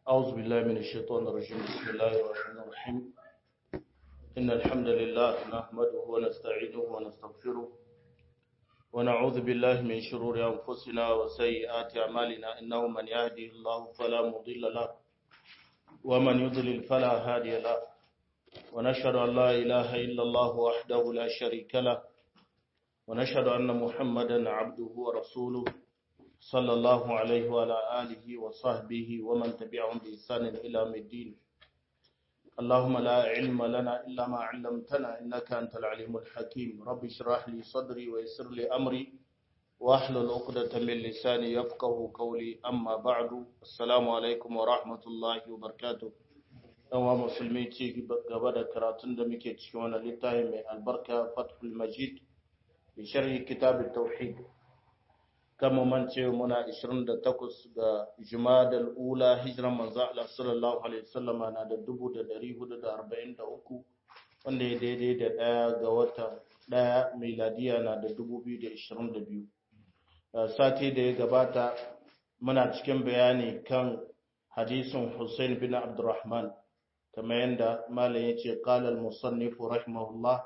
أعوذ بالله من الشيطان الرجيم بسم الله الرحمن الرحيم إن الحمد لله نحمده ونستعينه ونستغفره ونعوذ بالله من شرور أنفسنا وسيئات أعمالنا إنه من يهدي الله فلا مضل له ومن يضلل فلا هادي له ونشهد أن لا إله إلا الله وحده لا شريك له ونشهد أن محمدا عبده ورسوله صلى الله عليه وعلى آله وصحبه ومن تبعهم بإحسان إلى يوم الدين اللهم لا علم لنا إلا ما علمتنا إنك أنت العليم الحكيم رب اشرح لي صدري ويسر لي أمري واحلل عقدة من لساني يفقه قولي أما بعد السلام عليكم ورحمة الله وبركاته ɗanwa musulmi ci gaba da karatun da muke cikin wani littafi mai albarka fathul majid bi sharhi kitab tauhid kama mance muna 28 ga jumadal ula hijiran manzo Allah sallallahu alaihi wasallama na da 1443 wanda ya daidai da daya ga wata daya miladiya na da 2022 sati da ya gabata muna cikin bayani kan hadisin Hussein bin Abdurrahman كما يندى ما ليتي قال المصنف رحمه الله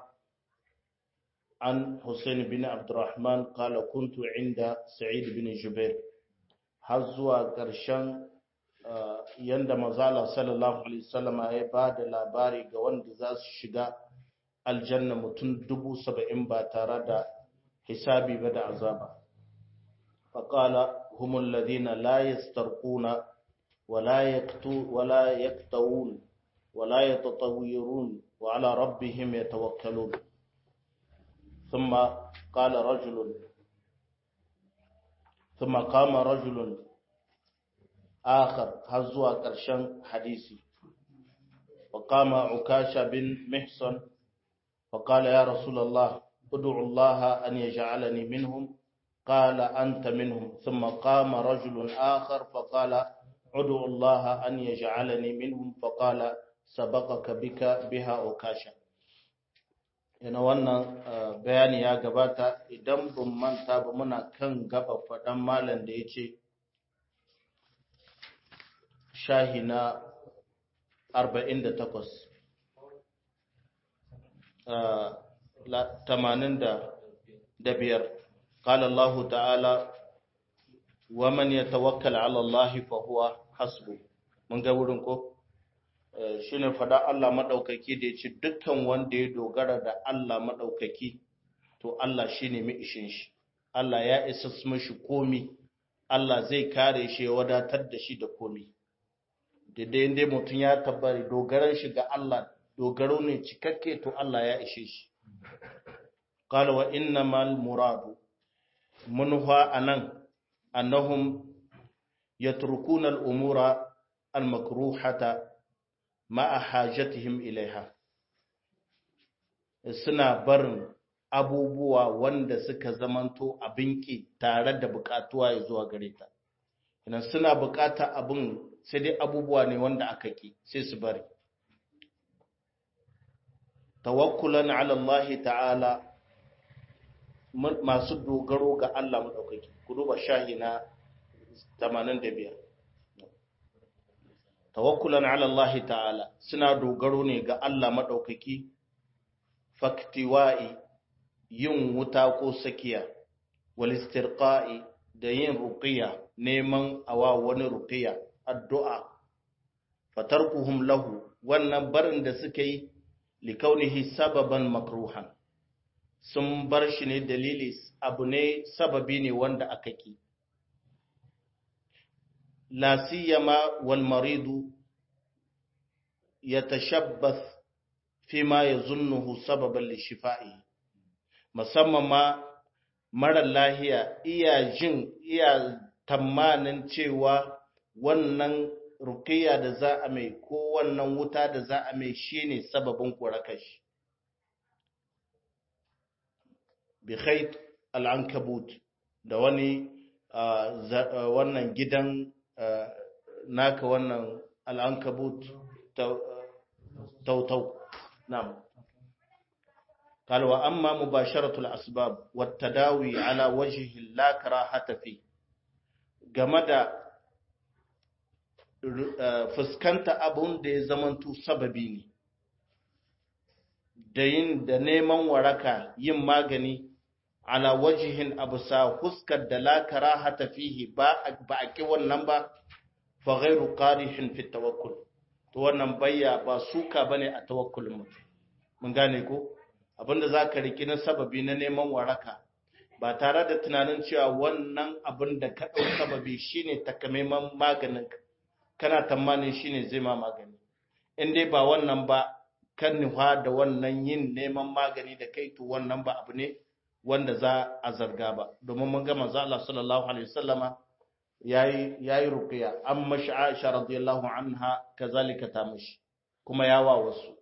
عن حسين بن عبد الرحمن قال كنت عند سعيد بن جبير حزوا قرشان yanda mazala sallallahu alaihi wasallam ya ba da labari ga wanda za su shiga aljanna mutum dubu saba'in ba tare da hisabi ba da azaba faƙala humul ladina la yastarquna wala yaktu wala yaktawun ولا يتطويرون وعلى ربهم يتوكلون ثم قال رجل ثم قام رجل آخر هزوا قرشان حديثي وقام عكاشة بن محصن فقال يا رسول الله ادعو الله أن يجعلني منهم قال أنت منهم ثم قام رجل آخر فقال ادعو الله أن يجعلني منهم فقال sabaqaka bika biha ukasha ina wannan bayani ya gabata idan ban manta ba muna kan gaba faɗan malam da yace shahi na 48 85 قال الله تعالى ومن يتوكل على الله فهو حسبه mun ga wurin ko shi ne fada Allah maɗaukaki da ya ce dukkan wanda ya dogara da Allah maɗaukaki to Allah shi ne mai ishin shi Allah ya isa mashi komi Allah zai kare shi ya wadatar da shi da komi daidai inda mutum ya tabbari dogaran shi ga Allah dogaro ne cikakke to Allah ya ishe shi qala wa innamal muradu munha anan annahum yatrukuna al-umura al-makruhata ma'a hajatihim ilaiha suna barin abubuwa wanda suka zamanto abin ki tare da bukatuwa ya zuwa gare ta idan suna bukata abin sai dai abubuwa ne wanda aka ki sai su bari tawakkulan ala Allah ta'ala masu dogaro ga Allah madaukaki ku duba shahi na 85 tawakkulan ala Allah ta'ala suna dogaro ne ga Allah maɗaukaki faktiwa'i yin wuta ko sakiya walistirqa'i da yin ruqiya neman awa wani ruqiya addu'a fatarkuhum lahu wannan barin da suka yi likaunihi sababan makruhan sun bar shi ne dalili abu ne sababi ne wanda aka ki لا سيما والمريض يتشبث فيما يظنه سببا لشفائه musamman ma mara lahiya iya jin iya tamanin cewa wannan rukiya da za a mai ko wannan wuta da za a mai shine sababin kurakashi bi khayt al-ankabut da wani wannan gidan naka wannan al'ankabut tautau nam قال وأما مباشرة الأسباب والتداوي على وجه لا كراهة فيه game da fuskanta abun da ya zamanto sababi ne da yin da neman waraka yin magani ala wajihin abusa huskar da la karahata fihi ba ba a ki wannan ba fa ghairu qarihin fi tawakkul to wannan bayya ba suka bane a tawakkulin mutum mun gane ko abinda zaka riki na sababi na neman waraka ba tare da tunanin cewa wannan abin da ka ɗau sababi shine takamaiman maganin kana tamanin shine zai ma magani in dai ba wannan ba kan nufa da wannan yin neman magani da kai to wannan ba abu ne wanda za a zarga ba domin mun ga manzo Allah sallallahu alaihi wasallama yayi yayi ruqya an mashi Aisha radiyallahu anha kazalika ta mashi kuma yawa wasu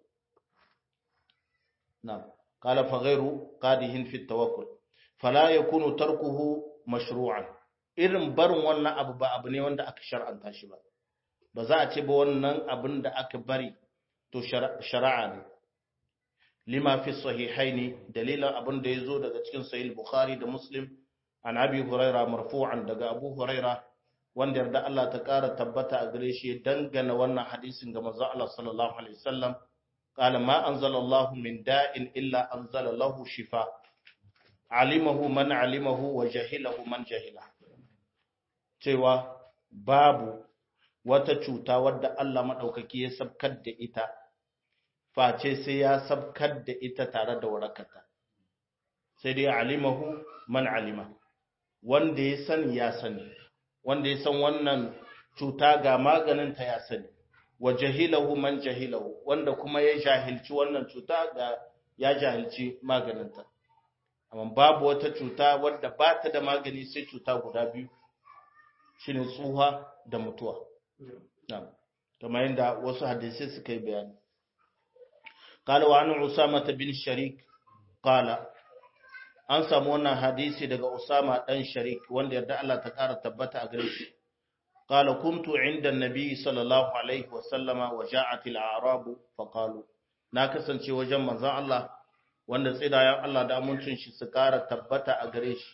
na'am qala fa ghayru qadihin fi tawakkul fala yakunu tarkuhu mashru'an irin barin wannan abu ba abu ne wanda aka shar'anta shi ba ba za a ce ba wannan abin da aka bari to shari'a ne lima fi sahihaini dalilan abin da yazo daga cikin sahih bukhari da muslim an abi huraira marfu'an daga abu huraira wanda yarda Allah ta kara tabbata a gare shi dangana wannan hadisin ga manzo Allah sallallahu alaihi wasallam qala ma anzalallahu min da'in illa anzala lahu shifa alimahu man alimahu wa jahilahu man jahila cewa babu wata cuta wadda Allah maɗaukaki ya sabkar da ita, face sai ya sabkar da ita tare da warakata. Sai dai alimahu man alima, wanda ya sani ya sani, wanda ya san wannan cuta ga maganinta ya sani, wa jahilahu man jahilahu, wanda kuma ya jahilci wannan cuta ga ya jahilci maganinta. Amma babu wata cuta wadda ba ta da magani sai cuta guda biyu, shi ne tsuha da mutuwa. kamar yadda wasu hadisai suka yi bayani قال وعن أسامة بن شريك قال an samu wannan hadisi daga Usama dan Sharik wanda yarda Allah ta kara tabbata a gare shi qala kuntu inda nabi sallallahu alaihi wa sallama wa ja'at al-a'rab fa qalu na kasance wajen manzon Allah wanda tsidayen Allah da amincin shi su kara tabbata a gare shi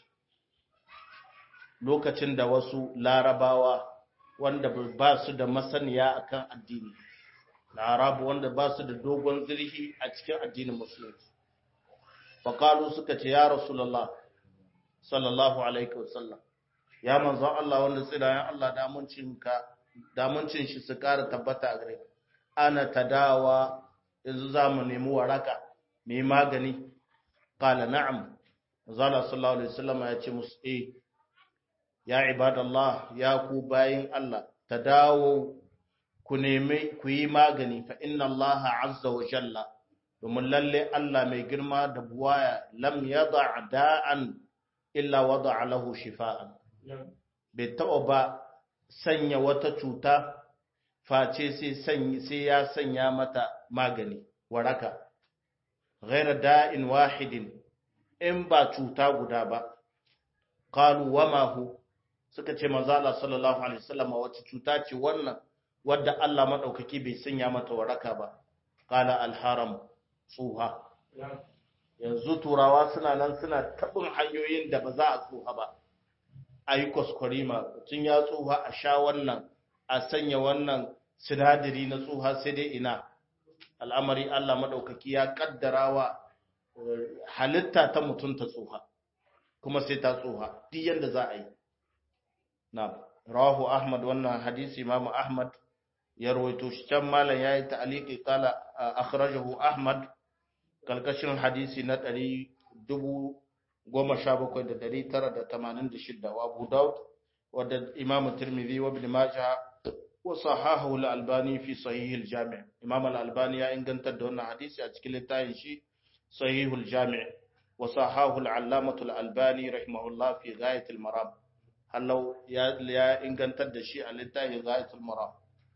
lokacin da wasu larabawa wanda ba su da masaniya akan addini larabu wanda ba su da dogon zirhi a cikin addinin musulunci faƙalu suka ce ya rasulallah sallallahu alaihi wasallam ya manzon Allah wanda tsirayen Allah damuncin shi su ƙara tabbata a gare ana tadawa yanzu za mu nemi waraka mai magani ƙala na'am zala sallallahu alaihi wasallam ya ce musu eh ya ibadallah ya ku bayin Allah ta dawo ku nemi ku yi magani fa inna Allah azza wa jalla domin lalle Allah mai girma da buwaya lam yada da'an illa wada lahu shifa'an bai taɓa ba sanya wata cuta face sai ya sanya mata magani waraka ghaira da'in wahidin in ba cuta guda ba qalu wama hu suka ce manzo Allah sallallahu alaihi wasallam wace cuta ce wannan wadda Allah madaukaki bai sanya mata waraka ba qala al-haram tsuha yanzu turawa suna nan suna tabin hanyoyin da ba za a tsuha ba a yi kwaskwarima tun ya tsuha a sha wannan a sanya wannan sinadari na tsuha sai dai ina al'amari Allah maɗaukaki ya ƙaddarawa halitta ta mutum ta tsuha kuma sai ta tsuha duk yadda za a yi na rawahu ahmad wannan hadisi imamu ahmad ya rawaito shi can malam yayi ta'liqi qala akhrajahu ahmad kalkashin hadisi na 17986 wa abu daud wadda imamu tirmidhi wa ibn majah wa sahahu al-albani fi sahih al-jami' imam al-albani ya ingantar da wannan hadisi a cikin littafin shi sahih al-jami' wa sahahu al-allamah al-albani rahimahullah fi ghayat al-maram hallau ya ingantar da shi a littafin ghayat al-maram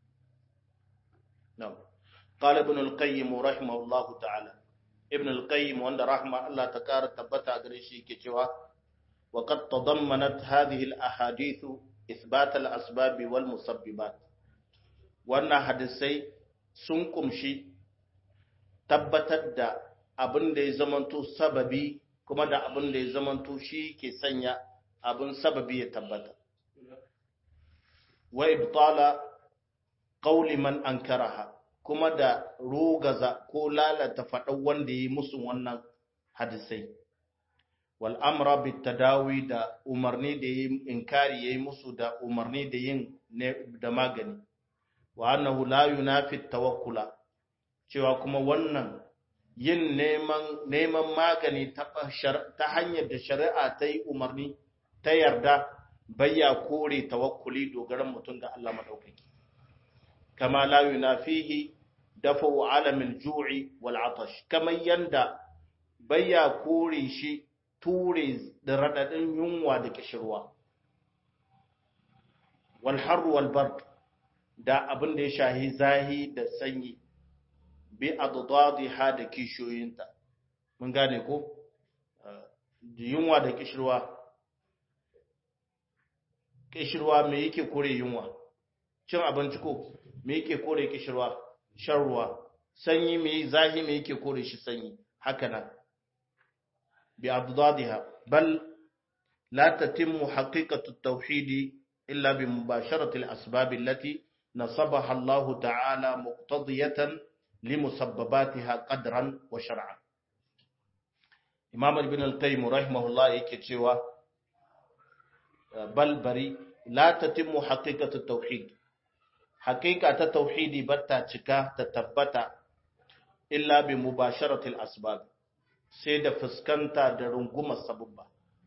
نعم قال ابن القيم رحمه الله تعالى ابن القيم وند رحمه الله تكار تبتا غريشي كيتوا وقد تضمنت هذه الاحاديث اثبات الاسباب والمسببات wannan hadisai sun kumshi tabbatar da abin da ya zamanto sababi kuma da abin da ya zamanto shi ke sanya abin sababi ya tabbata wa ibtala qawli man ankaraha kuma da rogaza ko lalata faɗan wanda yi musu wannan hadisai wal amra bit tadawi da umarni da yi inkari yayi musu da umarni da yin da magani wa annahu la yunafi tawakkula cewa kuma wannan yin neman neman magani ta ta hanyar da shari'a ta yi umarni ta yarda bayya kore tawakkuli dogaran mutum ga Allah madaukaki kama la yunafihi dafu alamin ju'i wal atash kamar yanda bayya kore shi ture da radadin yunwa da kishirwa wal har wal bard da abin da ya shahi zahi da sanyi bi adadadiha da kishoyinta mun gane ko yunwa da kishirwa kishirwa me yake kore yunwa cin abinci ko me yake kore kishirwa shan ruwa sanyi me zahi me yake kore shi sanyi haka nan bi adadadiha bal la tatimmu haqiqatu at-tauhid illa bi mubasharati al-asbab allati nasabaha Allah ta'ala muqtadiyatan limusabbabatiha qadran wa shar'an Imam Ibn al-Qayyim rahimahullah yake cewa bal bari la tatimmu haqiqatu tauhid haqiqa ta tauhidi batta cika ta tabbata illa bi mubasharati al-asbab sai da fuskanta da rungumar sabubba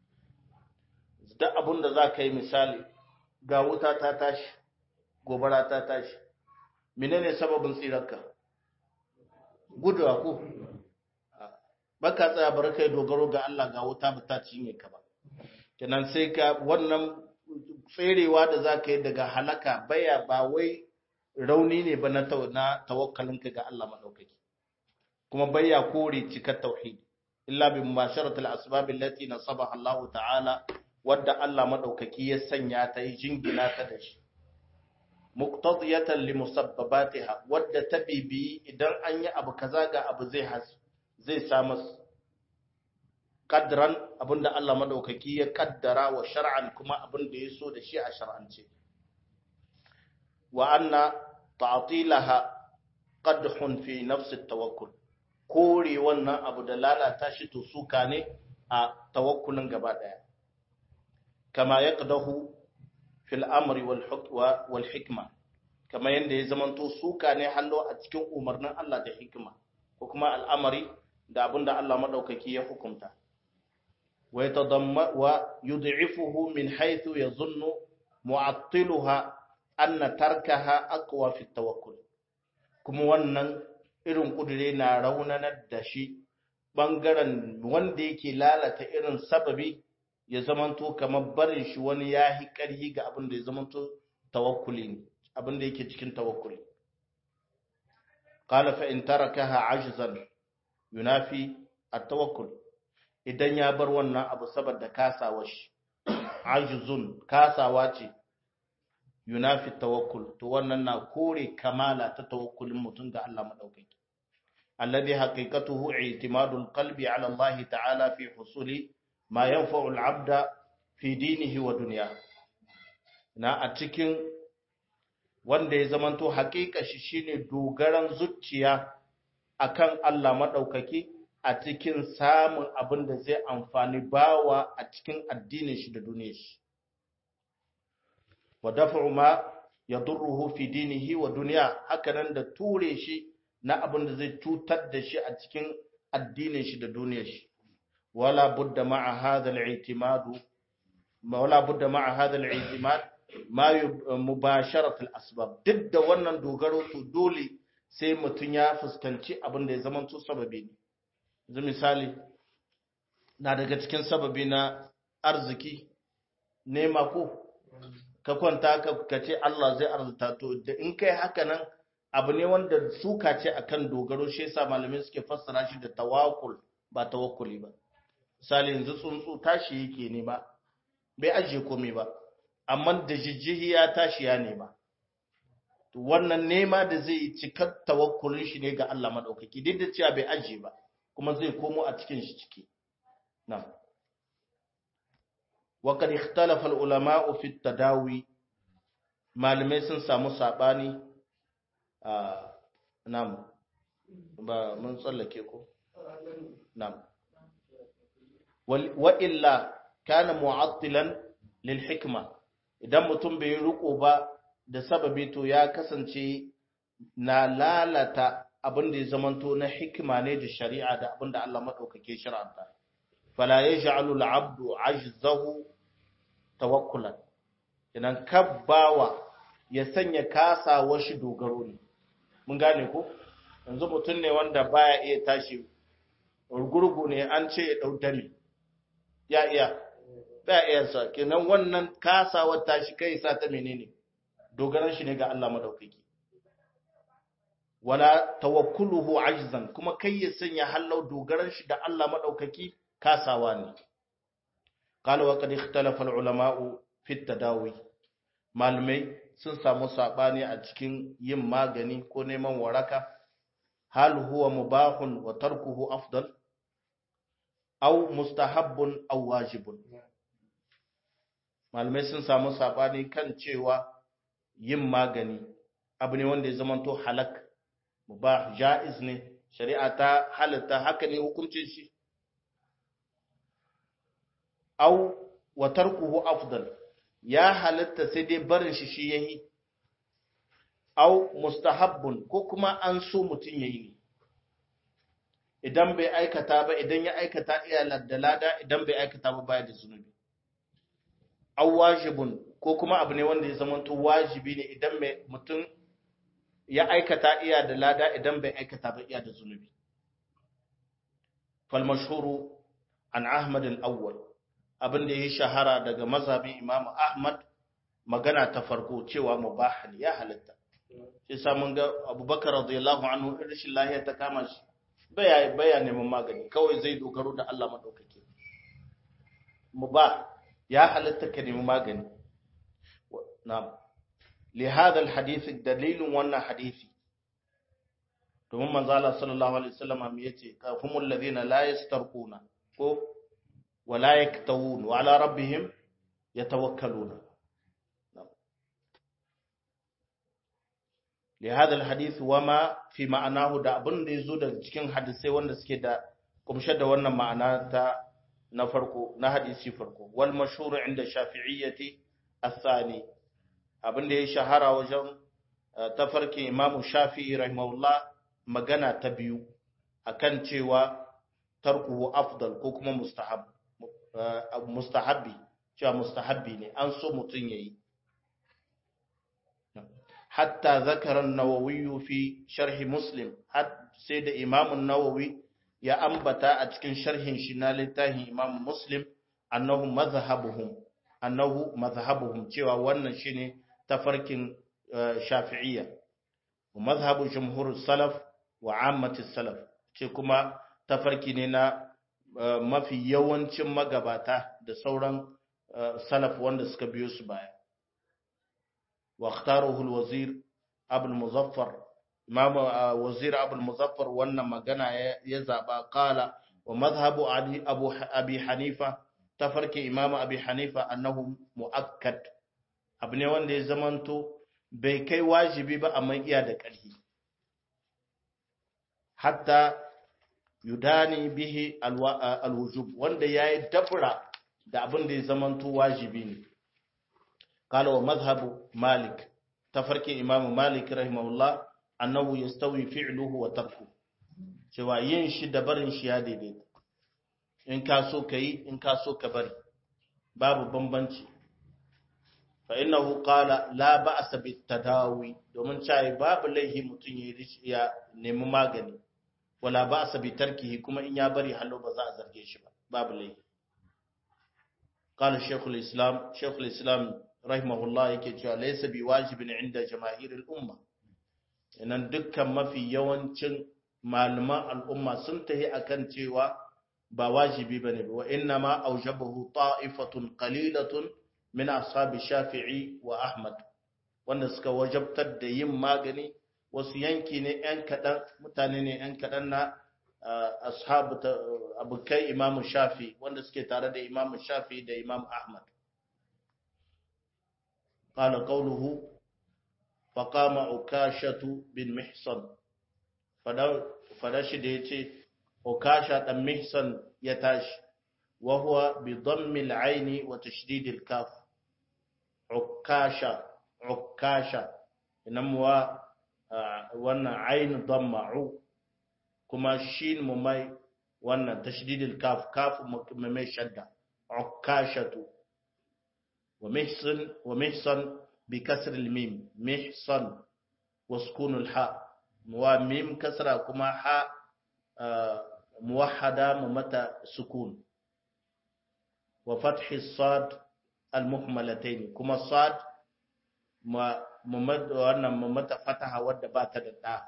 da abun da za ka yi misali ga wuta ta tashi gobara ta tashi menene sababin tsirarka guduwa ko baka tsaya bar kai dogaro ga Allah ga wuta ba ta cinye ka ba kenan sai ka wannan tserewa da za ka yi daga halaka baya ba wai rauni ne ba na tawakkalinka ga Allah maɗaukaki kuma baya kore cikar tauhid illa bi mubasharatil asbab allati nasabaha Allah ta'ala wadda Allah maɗaukaki ya sanya ta yi jingina ta da shi muqtadiyatan li musabbabatiha wadda ta bibi idan an yi abu kaza ga abu zai has zai samu kadran abinda Allah madaukaki ya kaddara wa shar'an kuma abinda ya so da shi a shar'ance wa anna ta'tilaha qadhun fi nafsi tawakkul kore wannan abu da lalata shi to suka ne a tawakkulin gaba daya kama yaqdahu fil amri wal hikma kama yanda ya zamanto suka ne hallo a cikin umarnin Allah da hikima ko kuma al'amari da abinda Allah madaukaki ya hukunta wa yatadamma wa yud'ifuhu min haythu yazunnu mu'attiluha anna tarkaha aqwa fi tawakkul kuma wannan irin kudure na raunanar da shi bangaren wanda yake lalata irin sababi ya zamanto kamar barin shi wani ya yi ƙarhi ga abin da ya zamanto tawakkuli ne abin da yake cikin tawakkuli qala fa in tarakaha ajzan yunafi at-tawakkul idan ya bar wannan abu saboda kasawa shi ajzun kasawa ce yunafi tawakkul to wannan na kore kamala ta tawakkulin mutum ga Allah madaukaki alladhi haqiqatuhu i'timadul qalbi ala Allah ta'ala fi husuli ma yanfa'u al-'abda fi dinihi wa dunya na a cikin wanda ya zamanto haƙiƙa shi shine dogaran zuciya akan Allah madaukaki a cikin samun abin da zai amfani bawa a cikin addinin shi da duniyar shi wa daf'u ma yadurruhu fi dinihi wa dunya hakanan da ture shi na abin da zai cutar da shi a cikin addinin shi da duniyar shi wala budda ma'a hadha al-i'timad wala budda ma'a hadha al-i'timad ma mubasharat al-asbab duk da wannan dogaro to dole sai mutun ya fuskanci abin da ya zama to sababi ne yanzu misali na daga cikin sababi na arziki nema ko ka kwanta ka ce Allah zai arzuta to da in kai haka nan abu ne wanda suka ce akan dogaro shi yasa malamai suke fassara shi da tawakkul ba tawakkuli ba misali yanzu tsuntsu tashi yake ne ba bai ajiye komai ba amma da jijjihi ya tashi ya nema to wannan nema da zai yi cikar tawakkulin shi ne ga Allah madaukaki duk da cewa bai ajiye ba kuma zai komo a cikin shi ciki na'am وقد اختلف العلماء في التداوي malamai sun samu sabani nam ba mun tsallake ko nam wa illa kana mu'attilan lil hikma idan mutum bai riko ba da sababi to ya kasance na lalata abin da ya zamanto na hikima ne da shari'a da abin da Allah madaukake shar'anta fala yaj'alu al-'abdu 'ajzahu tawakkulan idan kabbawa ya sanya kasawa shi dogaro ne mun gane ko yanzu mutum ne wanda baya iya tashi gurgu ne an ce ya dau dami ya iya ba iya sa kenan wannan kasawar tashi kai sa ta menene dogaran shi ne ga Allah madaukaki wala tawakkuluhu ajzan kuma kai ya sanya hallau dogaran shi da Allah madaukaki kasawa ne qala wa qad ikhtalafa al-ulama'u fi tadawi malamai sun samu sabani a cikin yin magani ko neman waraka hal huwa mubahun wa tarkuhu afdal aw mustahabbun aw wajibun malamai sun samu sabani kan cewa yin magani abu ne wanda ya zamanto halak mubah jaiz ne shari'a ta halatta haka ne hukuncin shi aw wa tarkuhu afdal ya halatta sai dai barin shi shi yayi aw mustahabbun ko kuma an so mutun yayi ne idan bai aikata ba idan ya aikata iya da lada idan bai aikata ba baya da zunubi aw wajibun ko kuma abu ne wanda ya zamanto wajibi ne idan mai mutum ya aikata iya da lada idan bai aikata ba iya da zunubi fal mashhuru an ahmad al-awwal abin da ya shahara daga mazhabin imamu ahmad magana ta farko cewa mubah ne ya halatta sai sa mun ga abubakar radiyallahu anhu rashin lahiya ta kama shi baya baya neman magani kawai zai dogaro da Allah madaukake mubah ya halatta ka nemi magani na'am li hada alhadith dalilin wannan hadisi domin manzo Allah sallallahu alaihi wasallam ya ce kafumul ladina la yastarquna ko wala yaktawun wa ala rabbihim yatawakkaluna li hada alhadith wama fi ma'anahu da abin da yazo daga cikin hadisai wanda suke da kumshe da wannan ma'ana ta na farko na hadisi farko wal mashhur inda shafi'iyyati athani abinda ya shahara wajen tafarkin imamu shafi'i rahimahullah magana ta biyu akan cewa tarkuhu afdal ko kuma mustahab mustahabbi cewa mustahabbi ne an so mutun yayi hatta zakara an-nawawi fi sharh muslim sai da imamu an-nawawi ya ambata a cikin sharhin shi na littafin Imam Muslim annahu mazhabuhum annahu mazhabuhum cewa wannan shine tafarkin Shafi'iyya wa mazhabu jumhur salaf wa ammati salaf ce kuma tafarki ne na mafi yawancin magabata da sauran salaf wanda suka biyo su baya wa ikhtaruhu al-wazir Abul Muzaffar Imam Wazir Abul Muzaffar wannan magana ya zaba kala wa madhhabu Abu Abi Hanifa tafarki Imam Abi Hanifa annahu muakkad abu ne wanda ya zamanto bai kai wajibi ba amma iya da ƙarfi hatta yudani bihi alwujub wanda yayi dabra da abin da ya zamanto wajibi ne kala wa madhhabu Malik tafarki Imam Malik rahimahullah annahu yastawi fi'luhu wa tarku cewa yin shi da barin shi ya daidaita in ka so ka yi in ka so ka bari babu bambanci fa innahu qala la ba'sa bit tadawi domin cewa babu laihi mutun ya nemi magani wala ba'sa bi tarkihi kuma in ya bari hallo ba za a zarge shi ba babu laihi qala shaykhul islam shaykhul islam rahimahullah yake cewa laysa bi wajibin inda jamaahirul umma inan dukkan mafi yawancin malaman al'umma sun tahi akan cewa ba wajibi bane ba wa inna ma aujabahu ta'ifatun qalilatun min ashabi shafi'i wa ahmad wanda suka wajabtar da yin magani wasu yanki ne yan kadan mutane ne yan kadan na ashabu abukai imamu shafi wanda suke tare da imamu shafi da imamu ahmad qala qawluhu faqama ukashatu bin mihsan fada shi da yace ukasha dan mihsan ya tashi wa huwa bi dhammi al-ayn wa tashdid al-kaf ukasha ukasha inamuwa wannan ayn dhamma'u kuma shin mu mai wannan tashdidil kaf kaf mai shadda ukashatu wa mihsan wa mihsan bi kasr al mim mihsan wa sukun al ha wa mim kasra kuma ha muwahhada mu mata sukun wa fath sad al muhmalatayn kuma sad ma wannan mu mata fataha wadda ba ta da da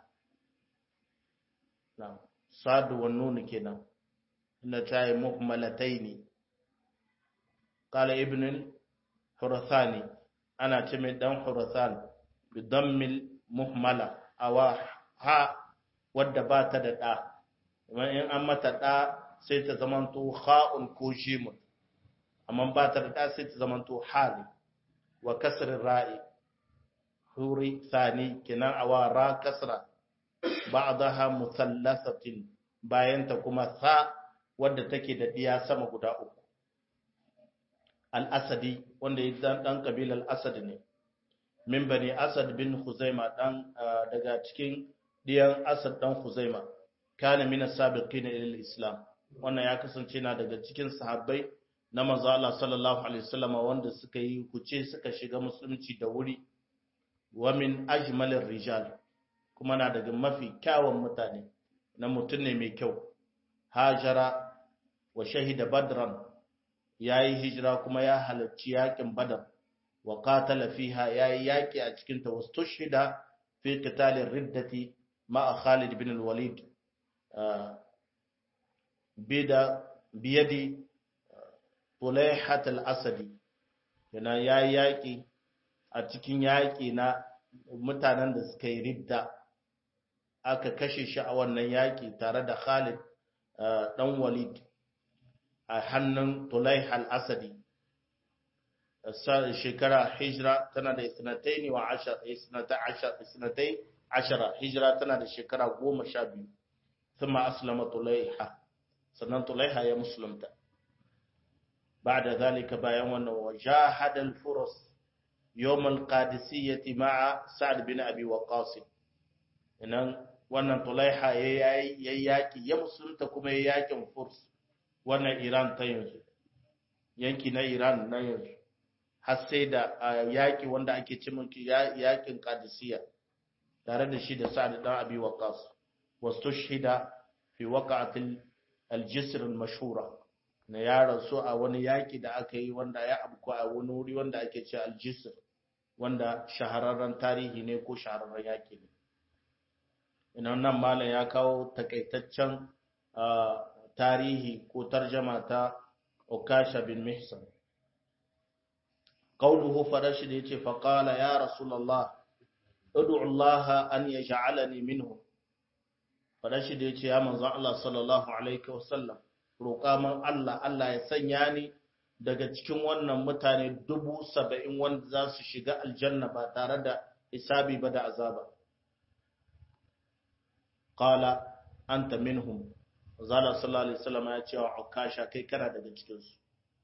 na'am sadu wa nun kenan inda ta yi muhmalataini qala ibn hurathani ana ce mai dan hurathan bi dammil muhmala awa ha wadda ba ta da da kuma in an mata da sai ta zamanto kha'un ko jimun amma ba ta da da sai ta zamanto hali wa kasrin ra'i huri sani kenan awa ra kasra ba'daha musallasatin bayanta kuma sa wadda take da diya sama guda uku al-asadi wanda ya dan dan kabilar asad ne min bani asad bin khuzaima dan daga cikin diyan asad dan khuzaima kana min as-sabiqin ila islam wannan ya kasance na daga cikin sahabbai na manzo Allah sallallahu alaihi wasallam wanda suka yi kuce suka shiga musulunci da wuri wa min ajmalir rijal kuma na daga mafi kyawun mutane na mutum ne mai kyau hajara wa shahida badran ya yi hijira kuma ya halarci yakin badar wa qatala fiha ya yi yaki a cikin ta wasu shida fi qitalin riddati ma'a khalid bin walid bida biyadi tulaihat al-asadi yana ya yi yaki a cikin yaki na mutanen da suka yi ridda aka kashe shi a wannan yaƙi tare da Khalid ɗan Walid a hannun Tulaih al-Asadi shekara hijira tana da isnatai wa isnatai ashara hijira tana da shekara goma sha biyu thumma aslama Tulaiha sannan Tulaiha ya musulunta بعد ذلك bayan wannan wajahada al-furus يوم القادسية مع سعد بن أبي وقاص inan wannan tulaiha ya yi yaƙi ya musulunta kuma ya yaƙin furs wannan iran ta yanzu yanki na iran na yanzu har sai da yaƙi wanda ake ce mulki yaƙin qadisiyya tare da shi da sa'ad dan abi waqas wastushhida fi waqa'atil al-jisr al-mashhura na yaran su a wani yaƙi da aka yi wanda ya abku a wani wuri wanda ake ce al-jisr wanda shahararren tarihi ne ko shahararren yaƙi ne ina nan malam ya kawo takaitaccen tarihi ko tarjama ta Ukasha bin Mihsan qawluhu farashi da yace faqala ya rasulullah ud'u Allah an yaj'alani minhu farashi da yace ya manzo Allah sallallahu alaihi wasallam roƙa man Allah Allah ya sanya ni daga cikin wannan mutane dubu saba'in wanda za su shiga aljanna ba tare da isabi ba da azaba qala anta minhum zala sallallahu alaihi wasallam ya ce wa ukasha kai kana daga cikin su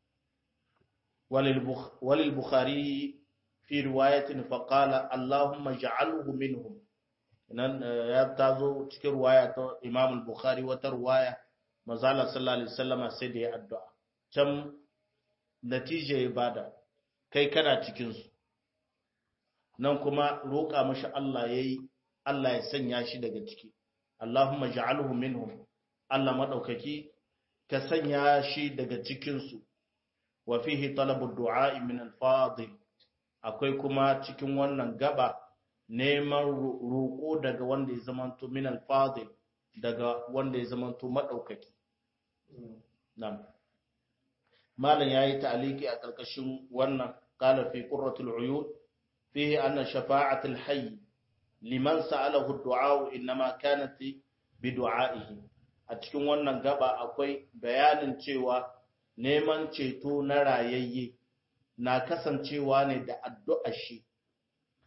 walil bukhari fi riwayatin fa qala allahumma ja'alhu minhum nan ya tazo cikin riwaya ta imam al-bukhari wata riwaya manzala sallallahu alaihi wasallam sai da ya addu'a can natija ya bada kai kana cikin su nan kuma roƙa mashi Allah yayi Allah ya sanya shi daga ciki Allahumma ja'alhu minhum Allah madaukaki ka sanya shi daga cikin su wa fihi talabu du'a min al-fadil akwai kuma cikin wannan gaba neman roƙo daga wanda ya zamanto min al-fadil daga wanda ya zamanto madaukaki na'am malam yayi ta'aliki a karkashin wannan qala fi qurratul uyun fihi anna shafa'atul hayy liman sa'alahu ad-du'a inma kanat bi du'a'ihi a cikin wannan gaba akwai bayanin cewa neman ceto na rayayye na kasancewa ne da addu'ar shi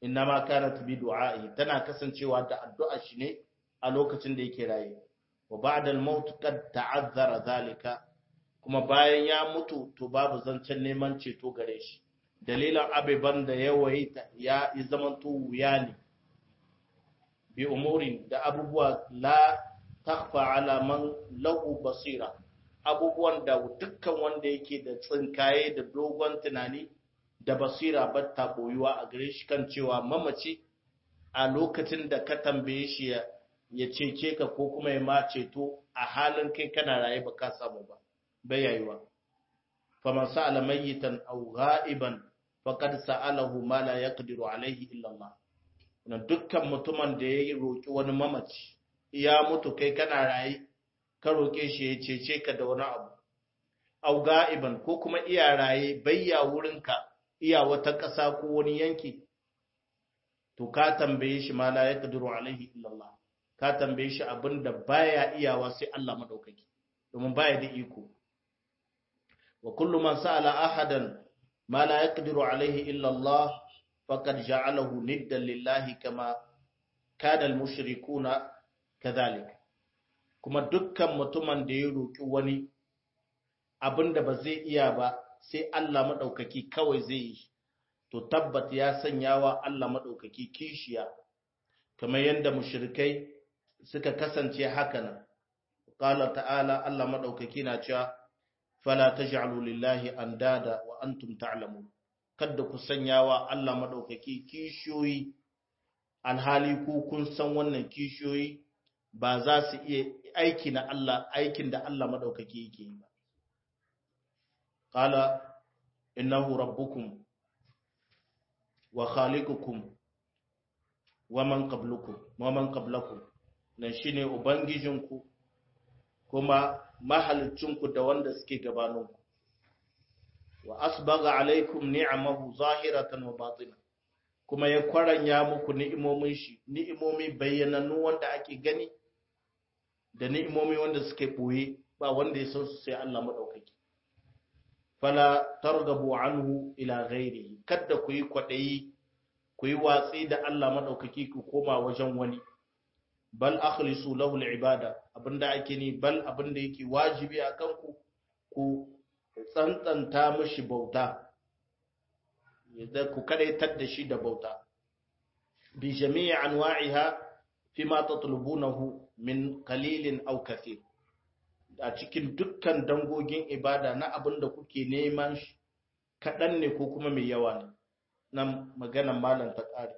innama kanat bi du'a'i tana kasancewa da addu'a shi ne a lokacin da yake raye wa ba'da al-maut qad ta'azzara zalika kuma bayan ya mutu to babu zancen neman ceto gare shi dalilan abiban da ya waita ya yi zamanto wuya ne bi umurin da abubuwa la takfa ala man lahu basira abubuwan da dukkan wanda yake da tsinkaye da dogon tunani da basira ba ta boyuwa a gare shi kan cewa mamaci a lokacin da ka tambaye shi ya cece ka ko kuma ya ma ceto a halin kai kana raye ba ka samu ba bai yayuwa faman sa'ala mayyitan aw ghaiban faqad sa'alahu ma la yaqdiru alayhi illa Allah na dukkan mutumin da ya roki wani mamaci ya mutu kai kana raye ka roke shi ya cece ka da wani abu aw ghaiban ko kuma iya raye bayya wurinka iya wata ƙasa ko wani yanki to ka tambaye shi ma la yaqdiru alaihi illa Allah ka tambaye shi abinda baya iyawa sai Allah madaukaki domin baya da iko wa kullu man sa'ala ahadan ma la yaqdiru alaihi illa Allah faqad ja'alahu niddan lillahi kama kana al-mushrikuna kadhalik kuma dukkan mutumin da ya roki wani abinda ba zai iya ba sai Allah maɗaukaki kawai zai yi, to tabbat ya sanya wa Allah maɗaukaki kishiya, kamar yadda mushrikai suka kasance haka nan. Ƙala ta'ala Allah maɗaukaki na cewa, Fala ta lillahi an dada wa antum ta'lamu kadda ku sanya wa Allah maɗaukaki kishiyoyi, alhali ku kun san wannan kishiyoyi ba za su iya aiki na Allah, aikin da Allah maɗaukaki yake yi ba. قال إنه ربكم وخالقكم ومن قبلكم ومن قبلكم nan shine ubangijinku kuma mahalicinku da wanda suke gabaninku wa asbaga alaikum ni'amahu zahiratan wa batina kuma ya kwaranya muku ni'imomin shi ni'imomi bayyanannu wanda ake gani da ni'imomi wanda suke boye ba wanda ya san su sai Allah madaukaki fala targabu anhu ila ghairihi kada ku yi kwadayi ku yi watsi da Allah madaukaki ku koma wajen wani bal akhlisu lahu al-ibada abinda ake ni bal abinda yake wajibi akan ku ku tsantsanta mishi bauta yadda ku kadaitar da shi da bauta bi jami'i anwa'iha fima tatlubunahu min qalilin aw kathir a cikin dukkan dangogin ibada na abin da kuke neman shi kaɗan ne ko kuma mai yawa ne nan maganan malam ta ƙare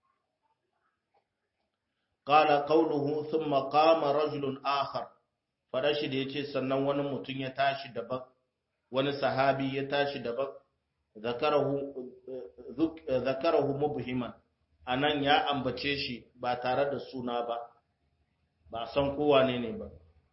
ƙala ƙauluhu sun maƙama rajulun akhar faɗa shi da ya ce sannan wani mutum ya tashi daban wani sahabi ya tashi daban zakarahu mubhiman a nan ya ambace shi ba tare da suna ba ba san kowa ne ne ba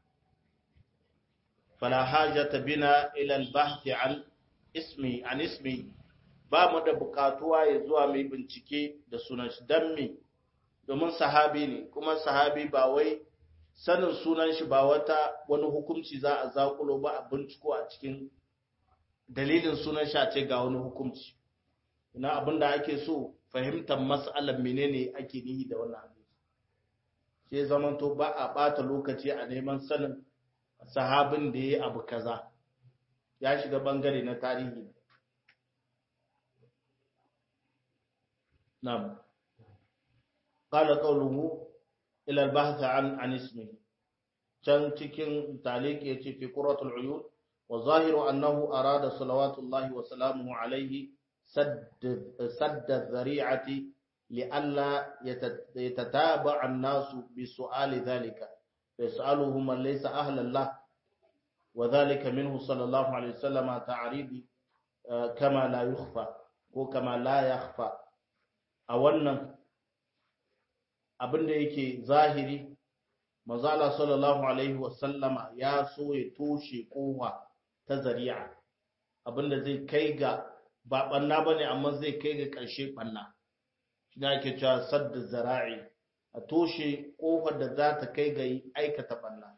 فلا حاجة بنا إلى البحث عن اسمي عن اسمي ba mu da bukatuwa ya zuwa mai bincike da sunan shi dan me domin sahabi ne kuma sahabi ba wai sanin sunan shi ba wata wani hukunci za a zakulo ba a binciko a cikin dalilin sunan shi a ce ga wani hukunci ina abin da ake so fahimtar mas'alar menene ake nihi da wannan hadisi sai zamanto ba a bata lokaci a neman sanin sahabin da ya yi abu kaza ya shiga bangare na tarihi nam qala qawluhu ila al-bahth an an ismi can cikin taliq yace fi quratul uyun wa zahiru annahu arada salawatullahi wa salamuhu alayhi sadd sadd dhari'ati li'alla yatataba'a an-nasu bi su'ali dhalika فيسأله من ليس أهلا له وذلك منه صلى الله عليه وسلم تعريب كما لا يخفى وكما لا يخفى أولا abin da yake zahiri mazala sallallahu alaihi wasallama ya so ya toshe kowa ta zari'a abinda zai kai ga ba banna bane amma zai kai ga ƙarshe banna shi ne ake cewa sadda zara'i a toshe ƙofar da za ta kai ga aikata ɓanna.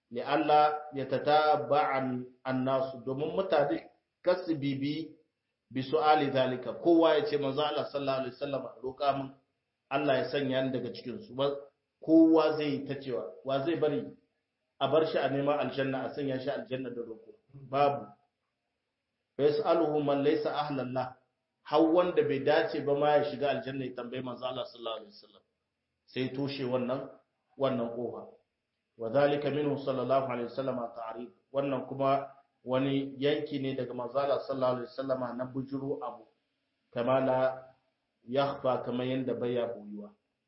Allah ya ta ba'an annasu domin mutane kasu bibi bi su'ali zalika kowa ya ce manzo Allah sallallahu alaihi wasallam roƙa min Allah ya sanya ni daga cikin su kowa zai yi ta cewa wa zai bari a bar shi a neman aljanna a sanya shi aljanna da roƙo babu fa yas'aluhu man laysa ahlan la har wanda bai dace ba ma ya shiga aljanna ya tambayi manzo Allah sallallahu alaihi wasallam sai toshe wannan wannan kofa wa zalika minhu sallallahu alaihi wasallam ta'rif wannan kuma wani yanki ne daga manzo Allah sallallahu alaihi wasallam na bujuru abu kama la yakhfa kamar yanda baya boyuwa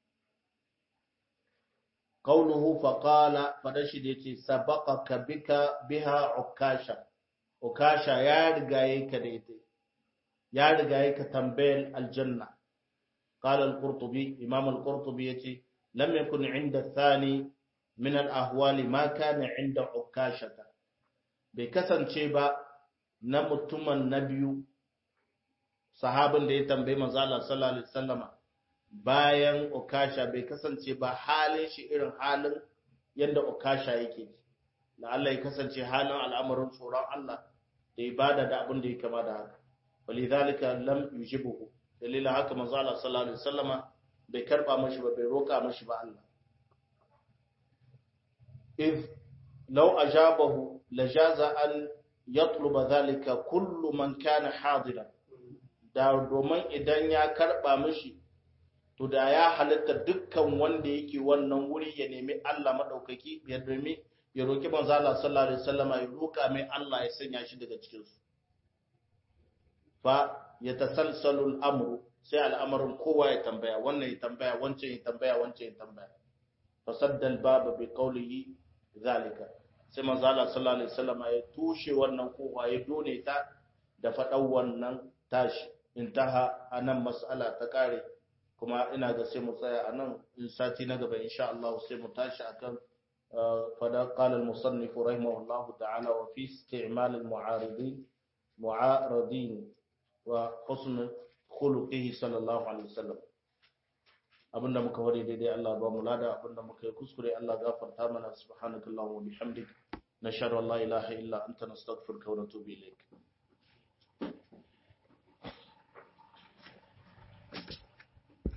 qawluhu fa qala fadashi da yace sabaqaka bika biha ukasha ukasha ya rigaye ka da ita ya rigaye ka tambayar aljanna qala al-qurtubi imam al-qurtubi yace lam yakun inda thani min al-ahwali ma kana inda ukashata bai kasance ba na mutumin na biyu sahabin da ya tambayi manzo Allah sallallahu alaihi wasallama bayan ukasha bai kasance ba halin shi irin halin yadda ukasha yake da Allah ya kasance halin al'amarin tsoron Allah da ibada da abin da ya kama da haka walidhalika lam yujibuhu dalilin haka manzo Allah sallallahu alaihi wasallama bai karba mashi ba bai roka mashi ba Allah if law ajabahu lajaza an yatluba dhalika kullu man kana hadira da domin idan ya karba mashi to da ya halitta dukkan wanda yake wannan wuri ya nemi Allah madaukaki ya nemi ya roki manzo Allah sallallahu alaihi wasallam ya roka mai Allah ya sanya shi daga cikin su fa yatasalsalu al-amru sai al'amarin kowa ya tambaya wannan ya tambaya wancan ya tambaya wancan ya tambaya fa sadda al-baba bi qawlihi zalika sai manzo Allah sallallahu alaihi wasallam ya tushe wannan kowa ya done ta da fadan wannan tashi intaha anan mas'ala ta kare kuma ina ga sai mu tsaya a nan in sati na gaba insha Allah sai mu tashi akan fada qala al-musannif rahimahullahu ta'ala wa fi isti'mal al-mu'aridin mu'aridin wa husn khuluqihi sallallahu alaihi wasallam abinda muka wari daidai Allah ba mu lada abinda muka yi kuskure Allah gafarta mana subhanakallahumma wa bihamdik nashhadu an la ilaha illa anta nastaghfiruka wa natubu ilayk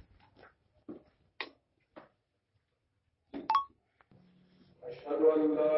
أشهد أن لا